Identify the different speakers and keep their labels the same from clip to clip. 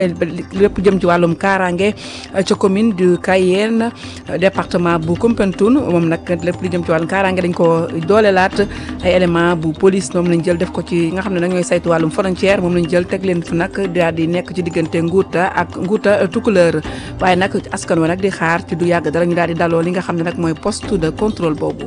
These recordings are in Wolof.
Speaker 1: lépp jëm ci wàllum kaaraange ca commune du Cayenne département bu Koumpentoum moom nag lépp lu jëm ci wàllum kaaraange dañ ko doolelaat ay élément bu police moom lañ jël def ko ci nga xam ne nag ñooy saytu wàllum frontière moom lañ jël teg leen fi nag daal di nekk ci diggante Nguuta ak Nguuta Tukulëër waaye nag askan wa nag di xaar ci du yàgg dara ñu daal di daloo li nga xam ne nag mooy poste de contrôle boobu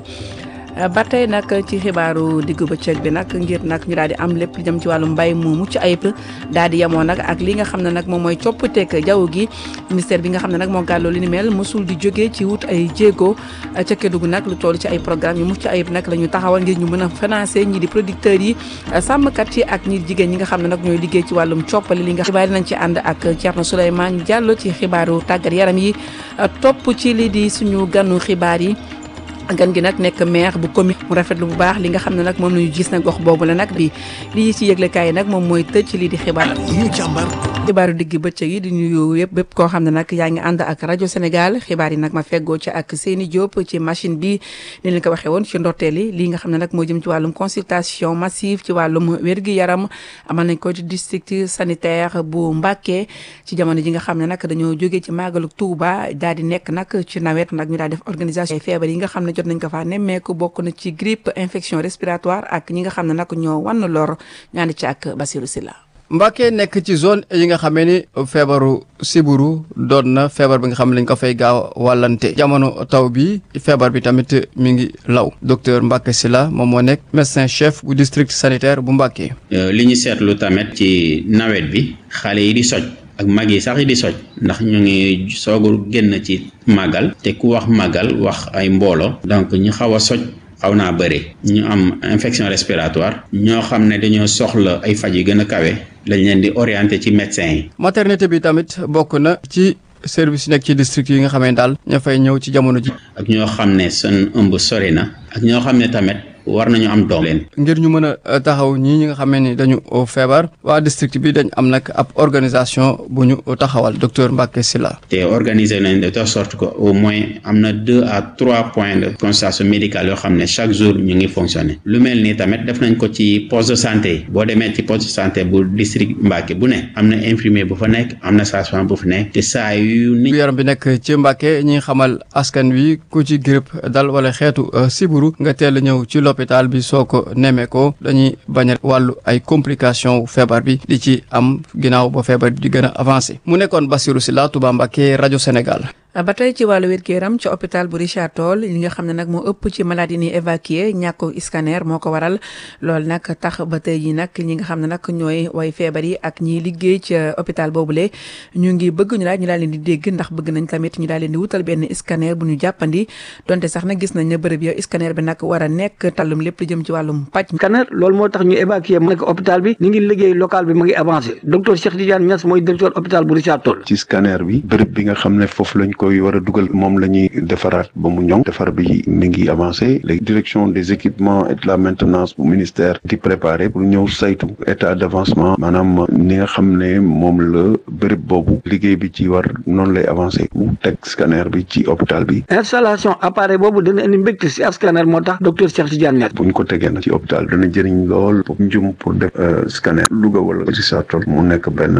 Speaker 1: ba tey nag ci xibaaru diggu bëccëg bi nag ngir nag ñu daal di am lépp li jëm ci wàllu mbay mu mucc ayib daal di yemoo nag ak li nga xam ne nag moom mooy coppateeg jaww gi ministère bi nga xam ne nag moo gàlloo li ni mel mosul di jógee ci wut ay jéego ca Kédougou nag lu toll ci ay programme yu mucc ayib nag la ñu taxawal ngir ñu mën a financer ñi di producteurs yi sàmmkat yi ak ñi jigéen ñi nga xam ne nag ñooy liggéey ci wàllum coppali li nga xibaar nañ ci ànd ak Thierno Souleymane Diallo ci xibaaru tàggat yaram yi topp ci li di suñu ganu xibaar yi gan gi nag nekk maire bu commune mu rafetlu bu baax li nga xam ne nag moom la ñu gis nag gox boobu la nag bi lii ci yëglekaay yi nag moom mooy tëj ci lii di xibaar
Speaker 2: ñu càmbar
Speaker 1: xibaaru digg bëccëg yi di nuyu yëpp bépp koo xam ne nag yaa ngi ànd ak rajo Sénégal xibaar yi nag ma feggoo ci ak Seyni Diop ci machine bi ni leen ko waxee woon ci ndorteel yi lii nga xam ne nag moo jëm ci wàllum consultation massive ci wàllum wér-gi-yaram amal nañ ko ci district sanitaire bu Mbacké ci jamono ji nga xam ne nag dañoo jógee ci màggalu Touba daal di nekk nag ci nawet nag ñu daal def organisation feebar yi nga xam ne jot nañ ko faa nemmeeku bokk na ci grippe infection respiratoire ak ñi nga xam ne nag ñoo wan lor ñaani ci ak Basirou Silla
Speaker 3: Mbacké nekk ci zone yi nga xamee ni feebaru siburu doon na feebar bi nga xam ne lañ ko fay gaaw wàllante jamono taw bi feebar bi tamit mi ngi law docteur Mbacké Sylla moom moo nekk médecin chef bu district sanitaire bu Mbacké
Speaker 4: li ñu seetlu tamit ci nawet bi xale yi di soj ak mag yi sax yi di soj ndax ñu ngi soogu génn ci màggal te ku wax màggal wax ay mboolo donc ñu xaw a soj xaw naa bëri ñu am infection respiratoire ñoo xam ne dañoo soxla ay faj yu gën a kawe lañ leen di orienté ci médecin yi
Speaker 3: maternité bi tamit bokk na ci service yi nekk ci district yi nga xamee daal ña fay ñëw ci jamono ji
Speaker 4: ak ñoo xam ne seen ëmb sori na ak ñoo xam ne tamit war nañu am doom leen
Speaker 3: ngir ñu mën a taxaw ñii ñi nga xamee ni dañu feebar waa district bi dañ am nag ab organisation bu ñu taxawal docteur Mbacké Sylla
Speaker 4: te organiser nañ de telle sorte que au moins am na deux à trois points de consultation médicale yoo xam ne chaque jour ñu ngi fonctionner lu mel nii tamit def nañ ko ci poste de santé yi boo demee ci poste de santé bu district Mbacké bu ne am na infirmier bu fa nekk am na sage-femme bu fa nekk te saa yu nit
Speaker 3: yaram bi nekk ci Mbacké ñi xamal askan wi ku ci grippe dal wala xeetu siburu nga teel a ñëw ci hôpital bi soo ko nemee ko dañuy bañ a wàllu ay complication feebar bi di ci am ginnaaw ba feebar bi di gën a avancé mu nekkoon Bassirou Sylla Touba Mbacké rajo Sénégal
Speaker 1: ba tey ci wàllu wér-gu-yaram ci hôpital bu Richard Toll li nga xam ne nag moo ëpp ci malade yi ni évacué ñàkk scanner moo ko waral loolu nag tax ba tey yi nag ñi nga xam ne nag ñooy way feebar yi ak ñiy liggéey ci hôpital boobule ñu ngi bëgg ñu daal ñu daal leen di dégg ndax bëgg nañ tamit ñu daal leen di wutal benn scanner bu ñu jàppandi donte sax nag gis nañ ne bërëb yow scanner bi nag war a nekk tallum lépp lu jëm ci wàllum paj
Speaker 5: scanner loolu moo tax ñu évacué mu nekk hôpital bi ñu ngi liggéey local bi mu ngi avancé docteur Cheikh Tidiane Niass mooy directeur hôpital bu Richard Toll
Speaker 6: ci scanner bi bërëb bi nga xam ne foofu lañ koy war a dugal moom la ñuy defaraat ba mu ñoŋ defar bi mi ngi avancé léegi direction des équipements et de la maintenance bu ministère di préparé pour ñëw saytu état d'avancement maanaam ni nga xam ne moom la bërëb boobu liggéey bi ci war noonu lay avancé mu teg scanner bi ci hôpital bi
Speaker 5: installation appareil boobu dana indi mbégte si scanner moo tax docteur Cheikh Tidiane Niass
Speaker 6: bu ñu ko tegee nag ci hôpital dana jëriñ lool pour njum pour def scanner Louga wala Richard Toll mu nekk benn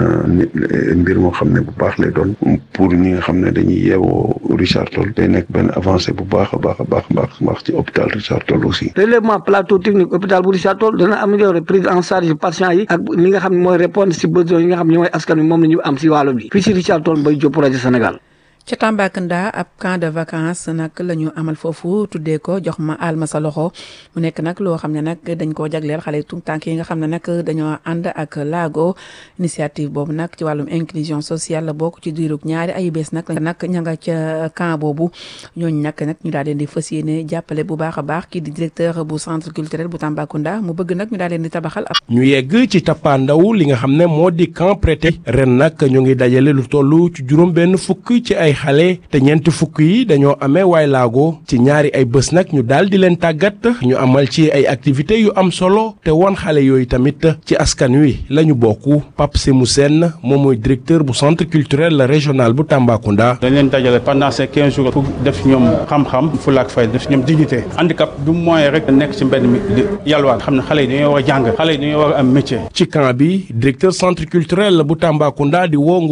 Speaker 6: mbir moo xam ne bu baax lay doon pour ñi nga xam ne dañuy yeewoo Richard Toll day nekk benn avancé bu baax a baax a baax baax baax ci hôpital Richard Toll aussi
Speaker 5: relèvement plateau technique hôpital bu Richard Toll dana améliorer prise en charge patient yi ak li nga xam ne mooy répondre si besoin yi nga xam ne mooy askan wi moom la ñu am si wàllu bi fii si Richard Toll Mbaye Diop rajo Sénégal
Speaker 1: ca Tambacounda ab camp de vacances nag la ñu amal foofu tuddee ko jox ma aal ma sa loxo mu nekk nag loo xam ne nag dañ koo jagleel xale yu tànk yi nga xam ne nag dañoo ànd ak laago initiative boobu nag ci wàllum inclusion sociale la bokk ci diirug ñaari ay bés nag nag ña nga ca camp boobu ñooñu nag nag ñu daal leen di fas yéene jàppale bu baax a baax kii di directeur bu centre culturel bu Tambacounda mu bëgg nag ñu daal leen di tabaxal ab
Speaker 2: ñu yegg ci tappaandaw li nga xam ne moo di camp prêté ren nag ñu ngi dajale lu toll ci juróom benn fukk ci ay xale te ñeenti fukk yi dañoo amee waay laago ci ñaari ay bés nag ñu daal di leen tàggat ñu amal ci ay activités yu am solo te won xale yooyu tamit ci askan wi la ñu bokk Pape Semou Sène moom mooy directeur bu centre culturel régional bu Tambacounda.
Speaker 7: dañ leen dajale pendant ces quinze jours pour def ñoom xam-xam fulaak fay def ñoom dignité handicap du moyen rek nekk ci mbedd mi di yalwaan xam ne xale yi dañoo war a jàng xale yi dañoo war a am métier.
Speaker 2: ci camp bi directeur centre culturel bu Tambacounda di woo